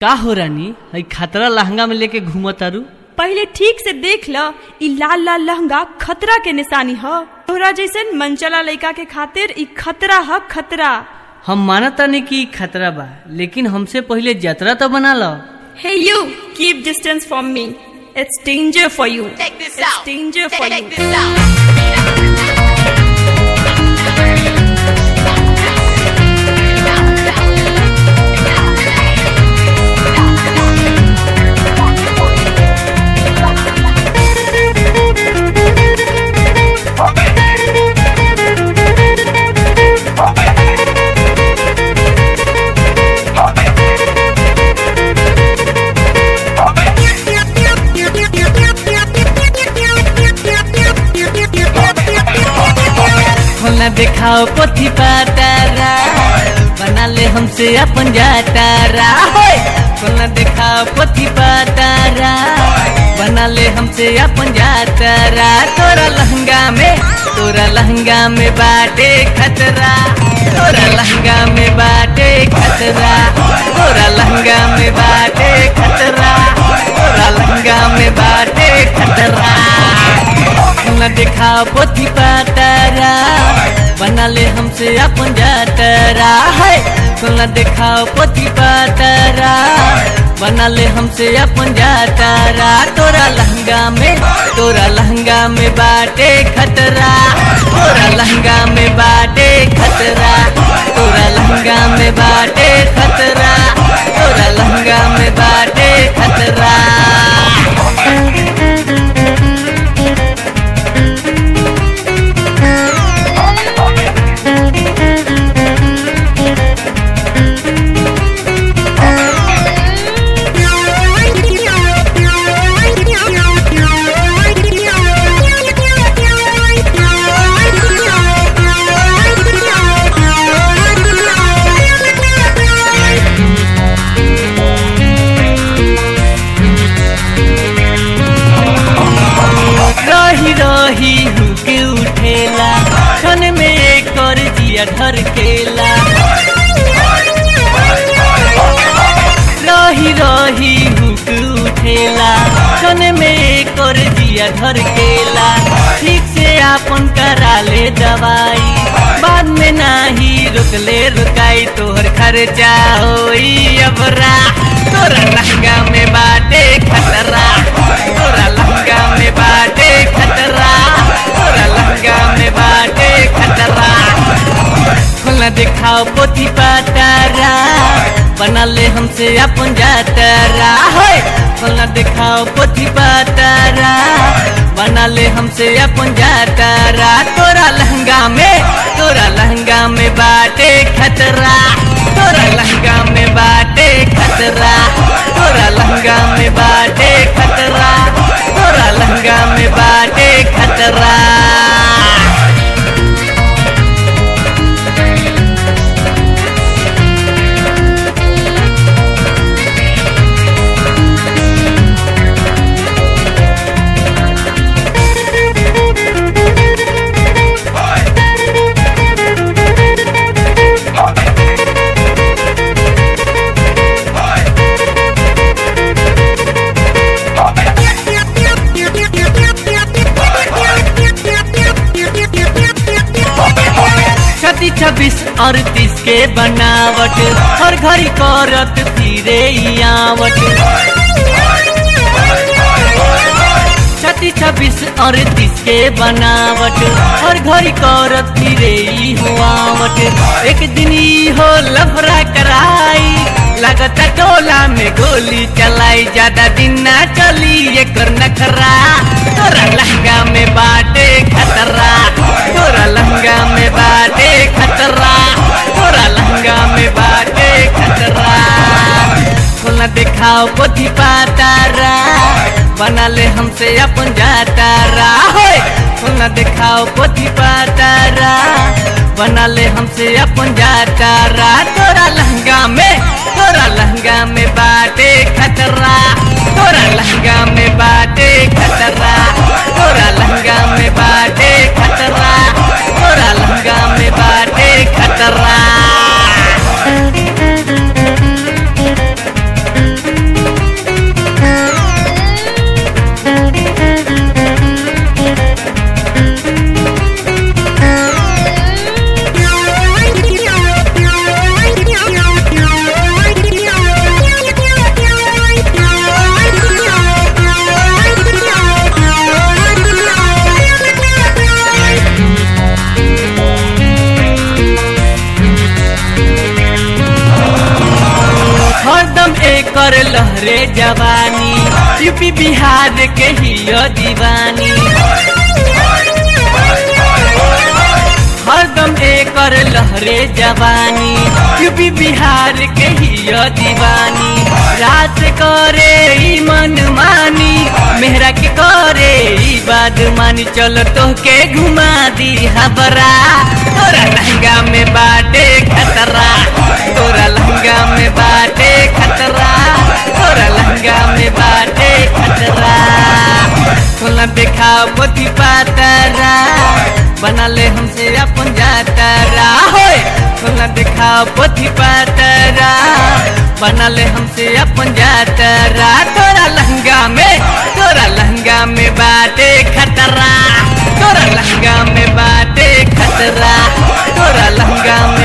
का हो रानी हई खतरा लहंगा में लेके घूमत तारू पहले ठीक से देख ल ई लाल लाल लहंगा खतरा के निशानी ह तोहरा जैसन मनचला लइका के खातिर ई खतरा ह खतरा हम मानत तानी कि ई खतरा बा लेकिन हमसे पहले जतरा तो बना लो Hey you, keep distance from me. It's danger for you. Check this It's out. danger for Check you. this out. खोलना दिखाओ पोथी पातारा बना ले हमसे अपन जातारा होय! खोलना दिखाओ पोथी पातारा बना ले हमसे अपन जातारा तोरा लहंगा में तोरा लहंगा में बाटे खतरा तोरा लहंगा में बाटे खतरा तोरा लहंगा में बाटे खतरा तोरा लहंगा में बाटे खतरा न दिखाओ पोथी पातारा बना ले हमसे अपन जातरा है न दिखाओ पोथी पातारा बना ले हमसे अपन जातारा तोरा लहंगा में तोरा लहंगा में बाटे खतरा तोरा लहंगा में बाटे खतरा तोरा लहंगा में बाटे खतरा तोरा लहंगा में बाटे खतरा रही रही हुके उठेला क्षण में एक कर जिया धर केला रही रही हुक उठेला क्षण में एक कर जिया धर केला ठीक से आपन करा ले दवाई बाद में नाही रुकले रुकाई तोहर खर्चा होई अबरा तोरा लहंगा में बाटे खतरा तोरा लहंगा में बाटे खतरा तोरा लहंगा में बाटे खतरा खोलना दिखाओ पोथी पातारा बना ले हमसे अपन जातारा होय खोलना दिखाओ पोथी पातारा बना ले हमसे अपन जातारा तोरा लहंगा में तोरा लहंगा में बाटे खतरा तोरा लहंगा में बाटे खतरा तोरा लहंगा में बाटे खतरा तोरा लहंगा में बाटे खतरा छत्ती छब्बीस अड़तीस के बनावट हर घड़ी करत फिरे आवट छत्तीस छब्बीस अड़तीस के बनावट हर घड़ी करत फिरे हुआवट एक दिन ई हो लफड़ा कराई लगता टोला में गोली चलाई ज्यादा दिन ना चली एकर नखरा तोरा लहंगा में बाटे खतरा तोरा लहंगा में बाटे खतरा तोरा लहंगा में बाटे खतरा खोलना दिखाओ पोथी पातारा बना ले हमसे अपन जातारा होय खोलना दिखाओ पोथी पातारा बना ले हमसे अपन जातारा तोरा लहंगा में तोरा लहंगा में बाटे खतरा तोरा लहंगा में बाटे खतरा तोरा लहंगा में बाटे खतरा तोरा लहंगा में बाटे खतरा कर लहरे जवानी यूपी बिहार के ही दीवानी हरदम एकर लहरे जवानी यूपी बिहार के ही दीवानी रात करे ई मन मानी मेहरा के करे ई बात मानी चलो तो के घुमा दी हबरा तोरा लहंगा में बाटे खतरा तोरा लहंगा में बाटे खतरा तोरा लहंगा में बाटे खतरा सोना देखा पोथी पातरा बना ले हमसे अपन जातरा होए सोना देखा पोथी पातरा बना ले हमसे अपन जातरा तोरा लहंगा में तोरा लहंगा में बाटे खतरा तोरा लहंगा में बाटे खतरा तोरा लहंगा में